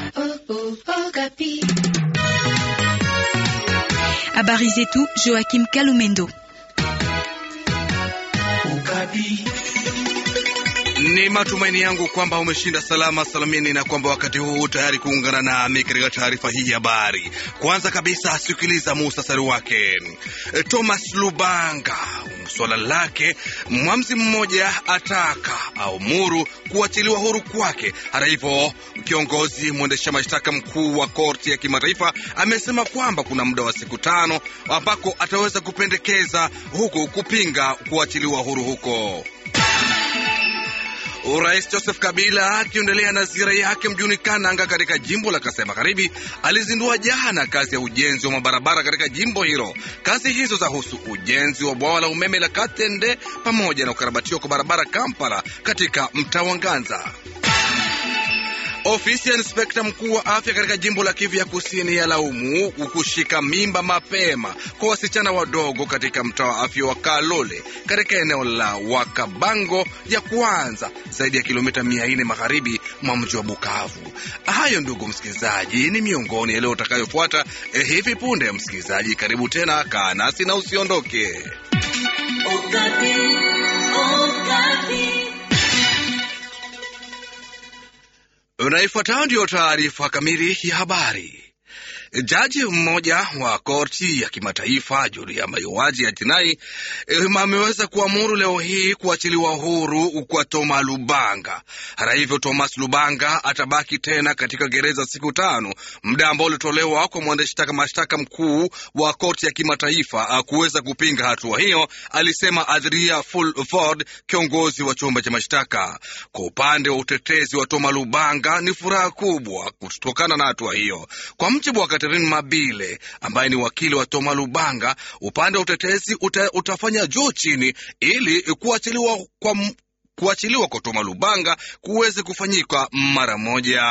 Habari zetu Joachim Kalumendo. Ni matumaini yangu kwamba umeshinda salama salamini na kwamba wakati huu tayari kuungana nami katika taarifa hii ya habari. Kwanza kabisa, sikiliza muhtasari wake. Thomas Lubanga, swala lake, mwamzi mmoja ataka au muru kuachiliwa huru kwake. Hata hivyo, kiongozi mwendesha mashtaka mkuu wa korti ya kimataifa amesema kwamba kuna muda wa siku tano ambako ataweza kupendekeza huku kupinga kuachiliwa huru huko. Rais Joseph Kabila akiendelea na ziara yake mjini Kananga katika jimbo la Kasai Magharibi alizindua jana kazi ya ujenzi wa mabarabara katika jimbo hilo. Kazi hizo zahusu ujenzi wa bwawa la umeme la Katende pamoja na ukarabatiwa kwa barabara Kampala katika mtaa wa Nganza. Ofisi ya inspekta mkuu wa afya katika jimbo la Kivu ya kusini ya laumu kushika mimba mapema kwa wasichana wadogo katika mtaa wa afya wa Kalole katika eneo la Wakabango ya kwanza zaidi ya kilomita mia nne magharibi mwa mji wa Bukavu. Hayo ndugu msikilizaji, ni miongoni yale utakayofuata eh, hivi punde. Msikilizaji, karibu tena, kaa nasi na usiondoke. Okapi, Okapi. Unaifuatayo ndiyo taarifa kamili ya habari. Jaji mmoja wa korti ya kimataifa juu ya mauaji ya jinai ameweza kuamuru leo hii kuachiliwa huru kwa Thomas Lubanga. Hata hivyo, Thomas Lubanga atabaki tena katika gereza siku tano, muda ambao ulitolewa kwa mwendeshtaka mashtaka mkuu wa korti ya kimataifa kuweza kupinga hatua hiyo, alisema Adria Fulford, kiongozi wa chumba cha mashtaka. Kwa upande wa utetezi wa Thomas Lubanga, ni furaha kubwa kutokana na hatua hiyo. Kwa mjibu wa Catherine Mabile ambaye ni wakili wa Toma Lubanga, upande wa utetezi uta, utafanya juu chini ili kuachiliwa kwa, kuachiliwa kwa Toma Lubanga kuweze kufanyika mara moja.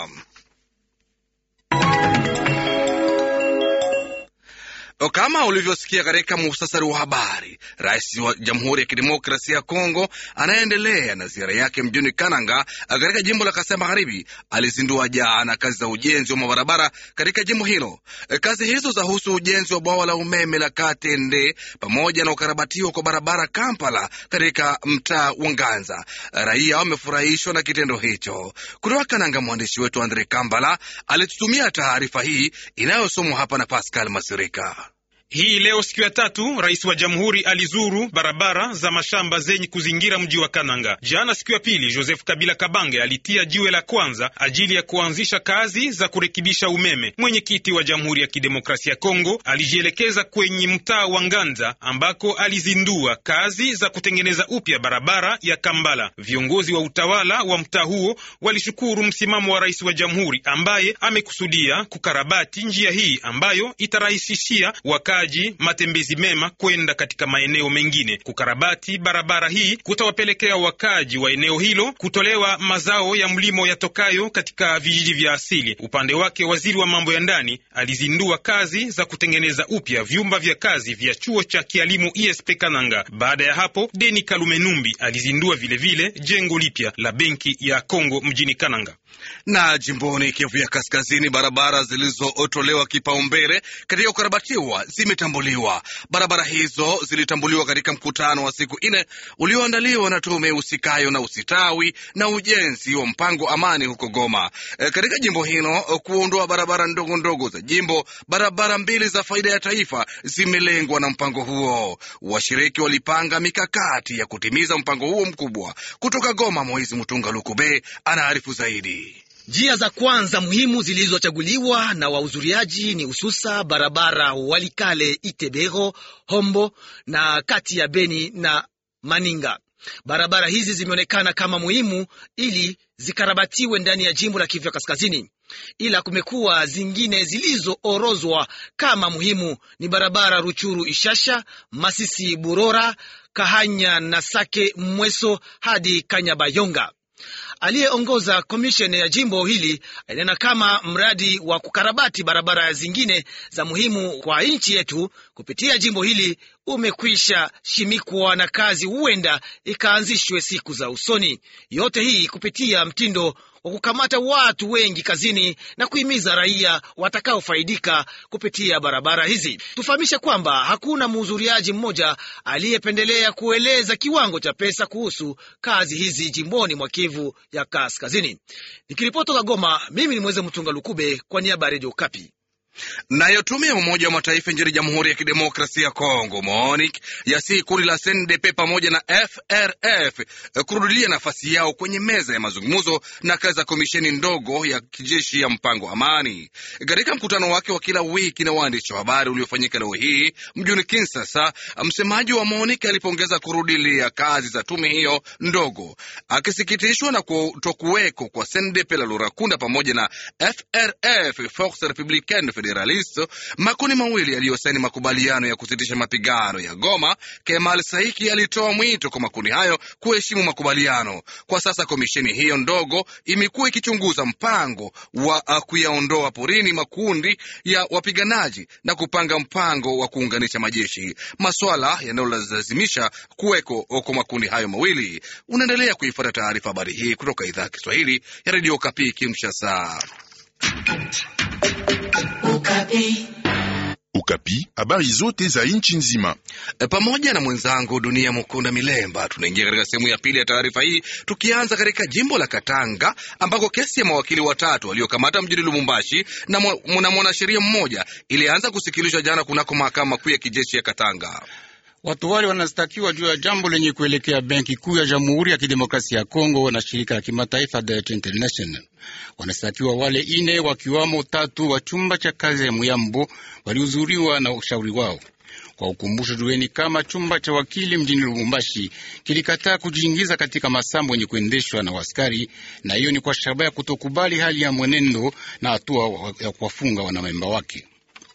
Kama ulivyosikia katika muhtasari wa habari, rais wa Jamhuri ya Kidemokrasia ya Kongo anaendelea na ziara yake mjini Kananga katika jimbo la Kasai Magharibi. Alizindua jana kazi za ujenzi wa mabarabara katika jimbo hilo. Kazi hizo zahusu ujenzi wa bwawa la umeme la Katende pamoja na ukarabatiwa kwa barabara Kampala katika mtaa wa Nganza. Raia wamefurahishwa na kitendo hicho. Kutoka Kananga, mwandishi wetu Andre Kambala alitutumia taarifa hii inayosomwa hapa na Pascal Masirika. Hii leo siku ya tatu, rais wa jamhuri alizuru barabara za mashamba zenye kuzingira mji wa Kananga. Jana siku ya pili, Joseph Kabila Kabange alitia jiwe la kwanza ajili ya kuanzisha kazi za kurekebisha umeme. Mwenyekiti wa Jamhuri ya Kidemokrasia ya Kongo alijielekeza kwenye mtaa wa Nganza ambako alizindua kazi za kutengeneza upya barabara ya Kambala. Viongozi wa utawala wa mtaa huo walishukuru msimamo wa rais wa jamhuri ambaye amekusudia kukarabati njia hii ambayo itarahisishia waka matembezi mema kwenda katika maeneo mengine. Kukarabati barabara hii kutawapelekea wakaji wa eneo hilo kutolewa mazao ya mlimo yatokayo katika vijiji vya asili. Upande wake, waziri wa mambo ya ndani alizindua kazi za kutengeneza upya vyumba vya kazi vya chuo cha kialimu ISP Kananga. Baada ya hapo, Deni Kalumenumbi alizindua vilevile vile jengo lipya la benki ya Kongo mjini Kananga. Na jimboni Kivu ya Kaskazini, barabara zilizotolewa kipaumbele katika ukarabatiwa zimetambuliwa. Barabara hizo zilitambuliwa katika mkutano wa siku nne ulioandaliwa na tume husikayo na usitawi na ujenzi wa mpango amani huko Goma. E, katika jimbo hilo kuondoa barabara ndogo ndogo za jimbo, barabara mbili za faida ya taifa zimelengwa na mpango huo. Washiriki walipanga mikakati ya kutimiza mpango huo mkubwa. Kutoka Goma, Moizi Mutunga Lukube anaarifu zaidi. Njia za kwanza muhimu zilizochaguliwa na wahudhuriaji ni hususa barabara Walikale Itebero Hombo na kati ya Beni na Maninga. Barabara hizi zimeonekana kama muhimu ili zikarabatiwe ndani ya jimbo la Kivu ya Kaskazini, ila kumekuwa zingine zilizoorozwa kama muhimu ni barabara Ruchuru Ishasha, Masisi Burora, Kahanya na Sake Mweso hadi Kanyabayonga. Aliyeongoza komisheni ya jimbo hili alinena kama mradi wa kukarabati barabara zingine za muhimu kwa nchi yetu kupitia jimbo hili umekwisha shimikwa na kazi huenda ikaanzishwe siku za usoni. Yote hii kupitia mtindo wa kukamata watu wengi kazini na kuhimiza raia watakaofaidika kupitia barabara hizi. Tufahamishe kwamba hakuna mhudhuriaji mmoja aliyependelea kueleza kiwango cha pesa kuhusu kazi hizi jimboni mwa Kivu ya Kaskazini. Nikiripoti toka Goma, mimi ni Mweze Mtunga Lukube kwa niaba ya Redio Kapi. Nayo tume ya Umoja wa Mataifa nchini Jamhuri ya Kidemokrasia ya Kongo, MONUC, yasi kundi la CNDP pamoja na FRF kurudilia nafasi yao kwenye meza ya mazungumzo na kazi za komisheni ndogo ya kijeshi ya mpango amani. Katika mkutano wake wa kila wiki na waandishi wa habari uliofanyika leo hii mjini Kinshasa, msemaji wa MONUC alipongeza kurudilia kazi za tume hiyo ndogo, akisikitishwa na kutokuweko kwa CNDP la Lurakunda pamoja na FRF, Force Republicaine Federalist, makundi mawili yaliyosaini makubaliano ya kusitisha mapigano ya Goma. Kemal Saiki alitoa mwito kwa makundi hayo kuheshimu makubaliano. Kwa sasa komisheni hiyo ndogo imekuwa ikichunguza mpango wa uh, kuyaondoa porini makundi ya wapiganaji na kupanga mpango wa kuunganisha majeshi, maswala yanayolazimisha kuweko kwa makundi hayo mawili. Unaendelea kuifuata taarifa habari hii kutoka idhaa ya Kiswahili ya redio Kapi Kinshasa. Ukapi. Ukapi, habari zote za nchi nzima. E, pamoja na mwenzangu Dunia Mukunda Milemba, tunaingia katika sehemu ya pili ya taarifa hii, tukianza katika jimbo la Katanga ambako kesi ya mawakili watatu waliokamata mjini Lubumbashi na mwa- mwanasheria mmoja ilianza kusikilizwa jana kunako mahakama kuu ya kijeshi ya Katanga. Watu wale wanastakiwa juu ya jambo lenye kuelekea benki kuu ya Jamhuri ya Kidemokrasia ya Kongo na shirika la kimataifa Debt International. Wanastakiwa wale ine, wakiwamo tatu wa chumba cha kazi ya Muyambo walihudhuriwa na ushauri wao. Kwa ukumbusho, jueni kama chumba cha wakili mjini Lubumbashi kilikataa kujiingiza katika masambo yenye kuendeshwa na waskari, na hiyo ni kwa shabaha ya kutokubali hali ya mwenendo na hatua ya kuwafunga wanamemba wake.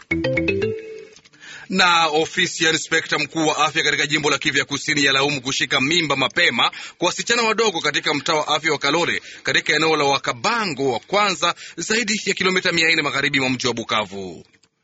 na ofisi ya inspekta mkuu wa afya katika jimbo la Kivu ya Kusini yalaumu kushika mimba mapema kwa wasichana wadogo katika mtaa wa afya wa Kalore katika eneo la Wakabango wa kwanza, zaidi ya kilomita mia nne magharibi mwa mji wa Bukavu.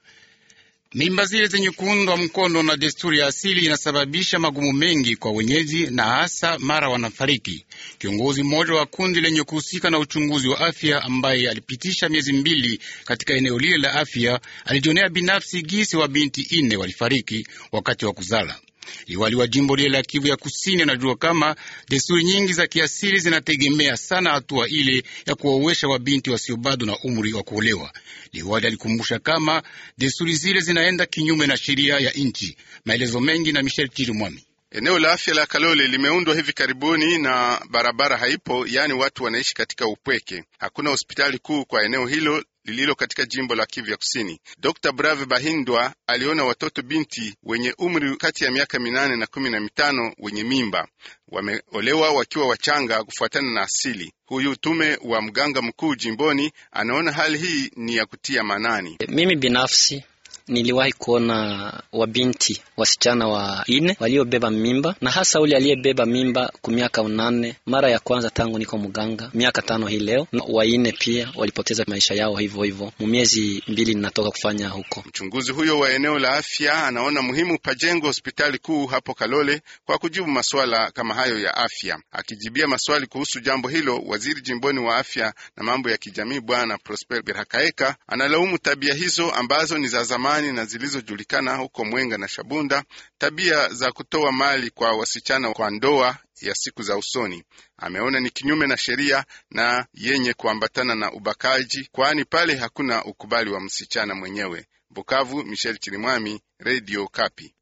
Mimba zile zenye kuundwa mkono na desturi ya asili inasababisha magumu mengi kwa wenyeji na hasa mara wanafariki. Kiongozi mmoja wa kundi lenye kuhusika na uchunguzi wa afya ambaye alipitisha miezi mbili katika eneo lile la afya alijionea binafsi gisi wa binti ine walifariki wakati wa kuzala. Liwali wa jimbo lile la Kivu ya Kusini anajua kama desturi nyingi za kiasili zinategemea sana hatua ile ya kuwawesha wabinti wasio bado na umri wa kuolewa. Liwali alikumbusha kama desturi zile zinaenda kinyume na sheria ya nchi. Maelezo mengi na Michel Chirimwami. Eneo la afya la Kalole limeundwa hivi karibuni na barabara haipo, yaani watu wanaishi katika upweke. Hakuna hospitali kuu kwa eneo hilo lililo katika jimbo la Kivu ya Kusini. Dr Brave Bahindwa aliona watoto binti wenye umri kati ya miaka minane na kumi na mitano wenye mimba wameolewa wakiwa wachanga kufuatana na asili. Huyu tume wa mganga mkuu jimboni anaona hali hii ni ya kutia manani. Mimi binafsi niliwahi kuona wabinti wasichana wa ine waliobeba mimba na hasa ule aliyebeba mimba ku miaka unane mara ya kwanza tangu niko mganga, miaka tano hii leo. Na waine pia walipoteza maisha yao hivyo hivyo mu miezi mbili ninatoka kufanya huko. Mchunguzi huyo wa eneo la afya anaona muhimu pajengwe hospitali kuu hapo Kalole kwa kujibu masuala kama hayo ya afya. Akijibia maswali kuhusu jambo hilo, waziri jimboni wa afya na mambo ya kijamii Bwana Prosper Birhakaeka analaumu tabia hizo ambazo ni za zamani na zilizojulikana huko Mwenga na Shabunda, tabia za kutoa mali kwa wasichana kwa ndoa ya siku za usoni. Ameona ni kinyume na sheria na yenye kuambatana na ubakaji, kwani pale hakuna ukubali wa msichana mwenyewe. Bukavu, Michel Chirimwami, Radio Kapi.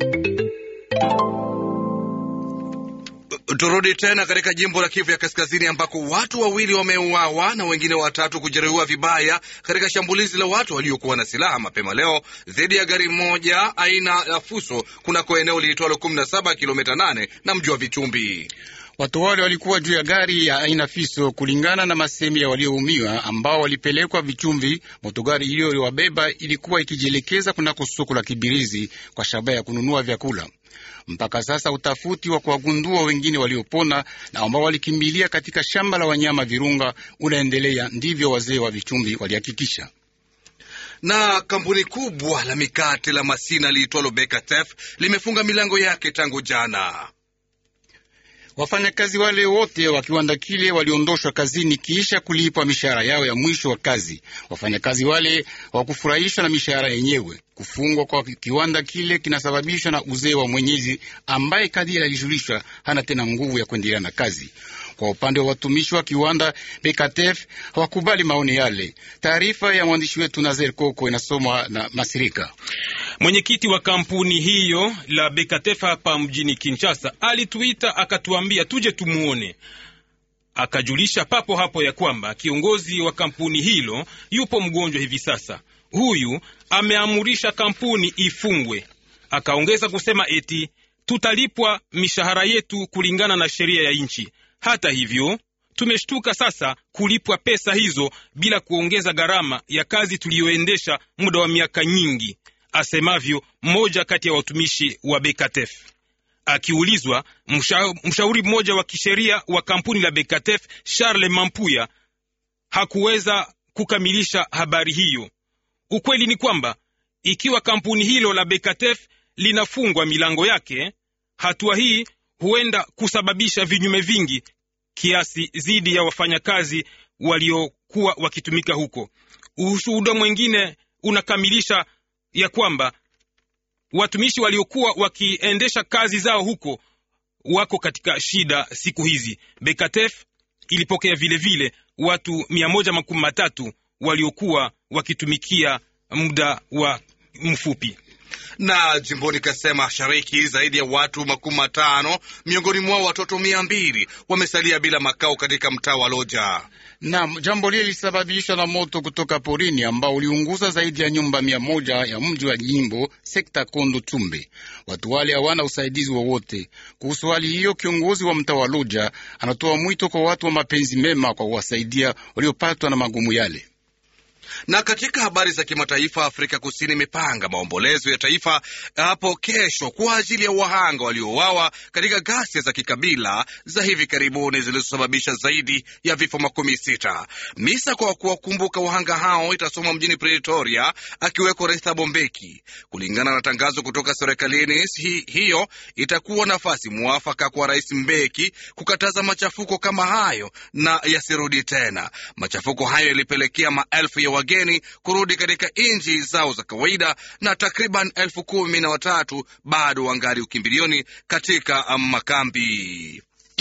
Turudi tena katika jimbo la Kivu ya Kaskazini ambako watu wawili wameuawa na wengine watatu kujeruhiwa vibaya katika shambulizi la watu waliokuwa na silaha mapema leo dhidi ya gari moja aina ya Fuso kunako eneo liitwalo 17 kilomita 8 na mji wa Vichumbi. Watu wale walikuwa juu ya gari ya aina Fiso, kulingana na masemi ya walioumiwa ambao walipelekwa Vichumvi. Motogari hiyo iliwabeba ilikuwa ikijielekeza kunako soko la Kibirizi kwa shabaha ya kununua vyakula. Mpaka sasa utafuti wa kuwagundua wengine waliopona na ambao walikimbilia katika shamba la wanyama Virunga unaendelea, ndivyo wazee wa Vichumvi walihakikisha. na kampuni kubwa la mikate la Masina liitwalo Bekatef limefunga milango yake tangu jana. Wafanyakazi wale wote wa kiwanda kile waliondoshwa kazini kisha kulipwa mishahara yao ya mwisho wa kazi. Wafanyakazi wale hawakufurahishwa na mishahara yenyewe. Kufungwa kwa kiwanda kile kinasababishwa na uzee wa mwenyezi ambaye kadiri alijulishwa hana tena nguvu ya kuendelea na kazi. Kwa upande wa watumishi wa kiwanda BKTF hawakubali maoni yale. Taarifa ya mwandishi wetu Nazer Koko inasomwa na Masirika. Mwenyekiti wa kampuni hiyo la BKTF hapa mjini Kinshasa alituita akatuambia tuje tumuone. Akajulisha papo hapo ya kwamba kiongozi wa kampuni hilo yupo mgonjwa hivi sasa. Huyu ameamurisha kampuni ifungwe. Akaongeza kusema eti tutalipwa mishahara yetu kulingana na sheria ya nchi. Hata hivyo tumeshtuka sasa kulipwa pesa hizo bila kuongeza gharama ya kazi tuliyoendesha muda wa miaka nyingi, asemavyo mmoja kati ya watumishi wa Bekatef. Akiulizwa, msha, mshauri mmoja wa kisheria wa kampuni la Bekatef Charles Mampuya hakuweza kukamilisha habari hiyo. Ukweli ni kwamba ikiwa kampuni hilo la Bekatef linafungwa milango yake, hatua hii huenda kusababisha vinyume vingi kiasi dhidi ya wafanyakazi waliokuwa wakitumika huko. Ushuhuda mwingine unakamilisha ya kwamba watumishi waliokuwa wakiendesha kazi zao huko wako katika shida siku hizi. Bekatef ilipokea vilevile vile watu mia moja makumi matatu waliokuwa wakitumikia muda wa mfupi na jimboni Kasai Mashariki, zaidi ya watu makumi matano miongoni mwao watoto mia mbili wamesalia bila makao katika mtaa wa Loja. Naam, jambo lile lilisababishwa na moto kutoka porini ambao uliunguza zaidi ya nyumba mia moja ya mji wa jimbo sekta Kondo Tumbe. Watu wale hawana usaidizi wowote kuhusu hali hiyo. Kiongozi wa mtaa wa Loja anatoa mwito kwa watu wa mapenzi mema kwa kuwasaidia waliopatwa na magumu yale na katika habari za kimataifa, Afrika Kusini imepanga maombolezo ya taifa hapo kesho kwa ajili ya wahanga waliouawa katika ghasia za kikabila za hivi karibuni zilizosababisha zaidi ya vifo makumi sita. Misa kwa kuwakumbuka wahanga hao itasomwa mjini Pretoria, akiweko Rais Thabo Mbeki. Kulingana na tangazo kutoka serikalini, hi, hiyo itakuwa nafasi mwafaka kwa Rais Mbeki kukataza machafuko kama hayo na yasirudi tena. Machafuko hayo yalipelekea maelfu ya wageni kurudi katika nchi zao za kawaida na takriban elfu kumi na watatu bado wangali ukimbilioni katika makambi.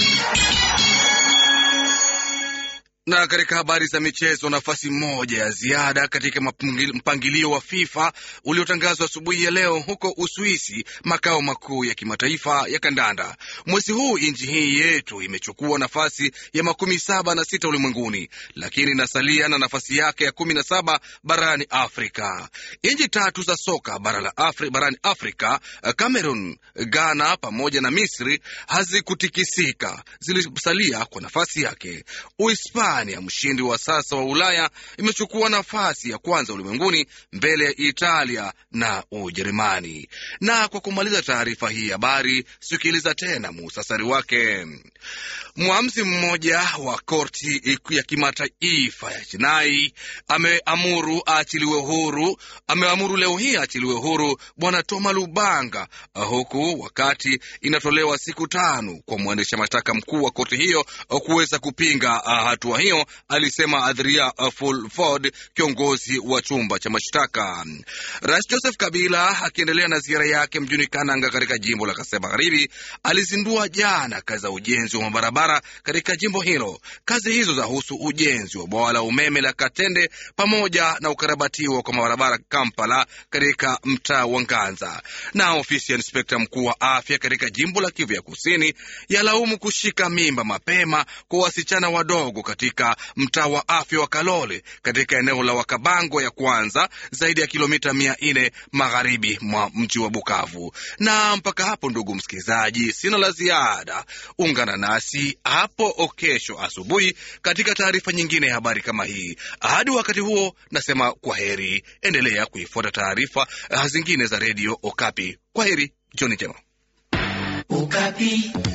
Na katika habari za michezo, nafasi moja ya ziada katika mpangilio wa FIFA uliotangazwa asubuhi ya leo huko Uswisi, makao makuu ya kimataifa ya kandanda. Mwezi huu nchi hii yetu imechukua nafasi ya makumi saba na sita ulimwenguni, lakini inasalia na nafasi yake ya kumi na saba barani Afrika. Nchi tatu za soka bara la Afri, barani Afrika, Cameroon, Ghana pamoja na Misri hazikutikisika, zilisalia kwa nafasi yake. Uhispania ya mshindi wa sasa wa Ulaya imechukua nafasi ya kwanza ulimwenguni mbele ya Italia na Ujerumani. Na kwa kumaliza taarifa hii habari, sikiliza tena muhtasari wake. Mwamzi mmoja wa korti ya kimataifa ya jinai ameamuru aachiliwe huru, ameamuru leo hii aachiliwe huru bwana Toma Lubanga, huku wakati inatolewa siku tano kwa mwendesha mashtaka mkuu wa korti hiyo kuweza kupinga hatua hiyo, alisema Adria Fulford, kiongozi wa chumba cha mashtaka. Rais Joseph Kabila akiendelea na ziara yake mjini Kananga katika jimbo la Kasai Magharibi alizindua jana kazi za ujenzi wa mabarabara katika jimbo hilo. Kazi hizo zahusu ujenzi wa bwawa la umeme la Katende pamoja na ukarabatiwa kwa mabarabara Kampala katika mtaa wa Nganza. Na ofisi ya inspekta mkuu wa afya katika jimbo la Kivu ya Kusini yalaumu kushika mimba mapema kwa wasichana wadogo katika mtaa wa afya wa Kalole katika eneo la Wakabango ya kwanza, zaidi ya kilomita mia nne magharibi mwa mji wa Bukavu. Na mpaka hapo, ndugu msikilizaji, sina la ziada. Ungana nasi hapo kesho asubuhi katika taarifa nyingine ya habari kama hii. Hadi wakati huo, nasema kwa heri. Endelea kuifuata taarifa zingine za redio Okapi. Kwa heri, jioni njema. Okapi.